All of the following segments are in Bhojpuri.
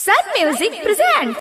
Sun Music presents.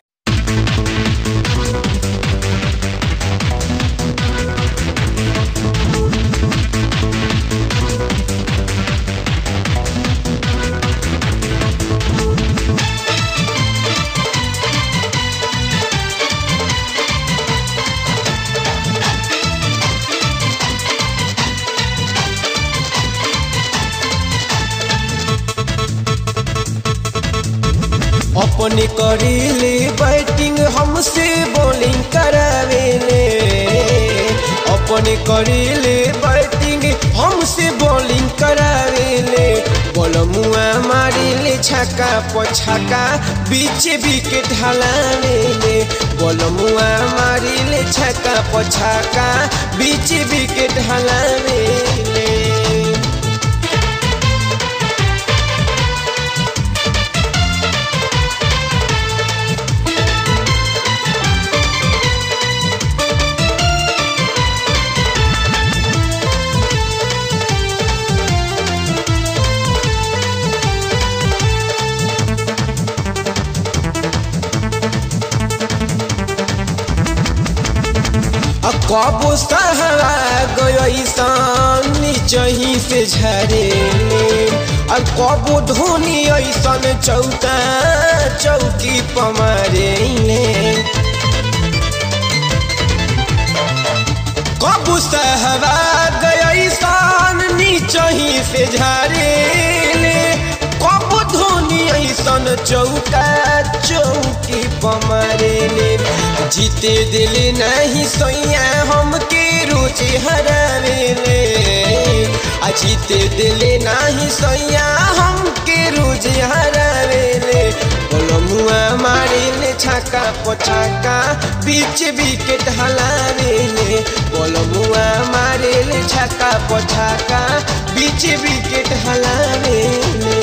अपने करीले बैटिंग हमसे बॉलिंग करावेले अपने करीले बैटिंग हमसे बॉलिंग करावेले बलमुआ मारिले छक्का पछक्का बीच विकेट हलावेले बलमुआ मारिले छक्का पछक्का बीच विकेट हलावेले कबो सहरा गयसन नीचही से झरेले और कबो धोनी ऐसन चौका चौकी पमारेले कबो सहरा गयसन नीचही से झरेले कबो धोनी ऐसन चौका चौकी पमारेले जीते दिल नहीं सोया हमके रुचि हरावेले आ जीते दिल नहीं सोया हमके रुचि हरावेले बोलमुआ मारिले छक्का पछक्का बीच विकेट हलावेले बोलमुआ मारिले छक्का पछक्का बीच विकेट हलावेले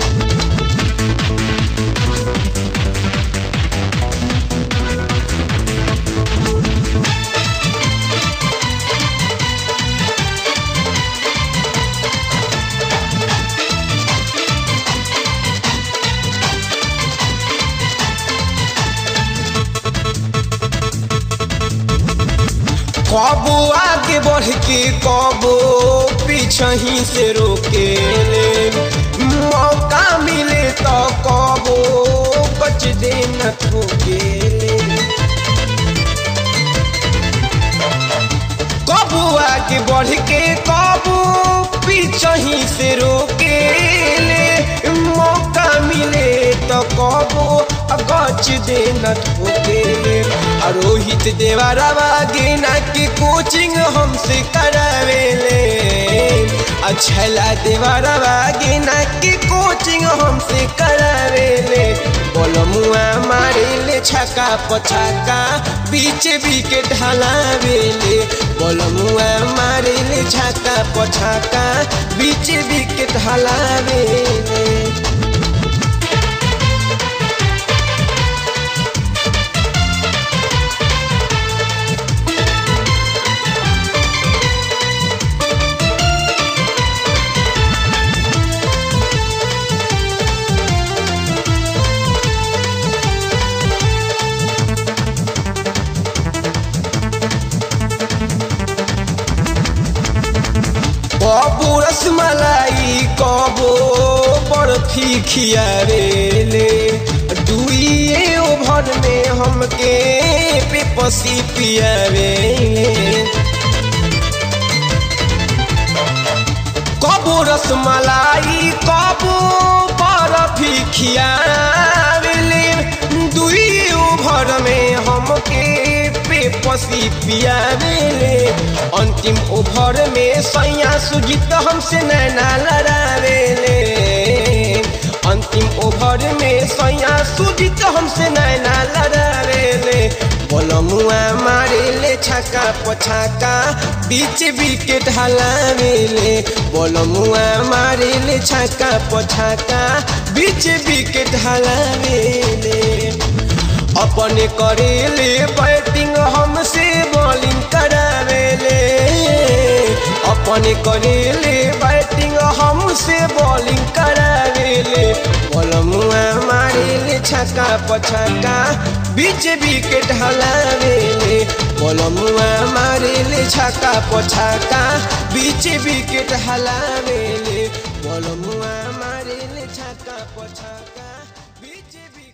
कबो आगे बढ़ के कबो पीछही से रोके ले मौका मिले तो कबो कच देन ठोके ले कबो आगे बढ़ के कबो पीछही से रोके ले मौका मिले तो कबो गच देन ठोके ले रोहित देवारावा गेना के कोचिंग हमसे करावेले अच्छला देवारावा गेना के कोचिंग हमसे करावेले बोलमुआ मारेले छक्का पछक्का बीच विकेट हलावेले बोलमुआ मारेले छक्का पछक्का बीच विकेट हलावेले कबो रसमलाई कबो बर्फी खियावेले दुइए ओभर में हमके पेपसी पियावेले कबो रसमलाई कबो बर्फी खियावेले दुइए ओभर में हमके पेपसी पियावेले अंतिम ओभर में सैया सुजीत हमसे नैना लड़ावेले अंतिम ओभर में सैया सुजीत हमसे नैना लड़ावेले बोलमुआ मारेले छक्का पछक्का बीच विकेट हलावेले बोलमुआ मारेले छक्का पछक्का बीच विकेट हलावेले अपने करेले बैटिंग हमसे बॉलिंग करावेले अपने करेले बैटिंग हमसे बॉलिंग करावेले बलमुआ मारेले छ छक्का पछक्का बीच विकेट हलावेले बलमुआ मारेले छक्का पछक्का बीच विकेट हलावेले बलमुआ मारेले छक्का पछक्का बीच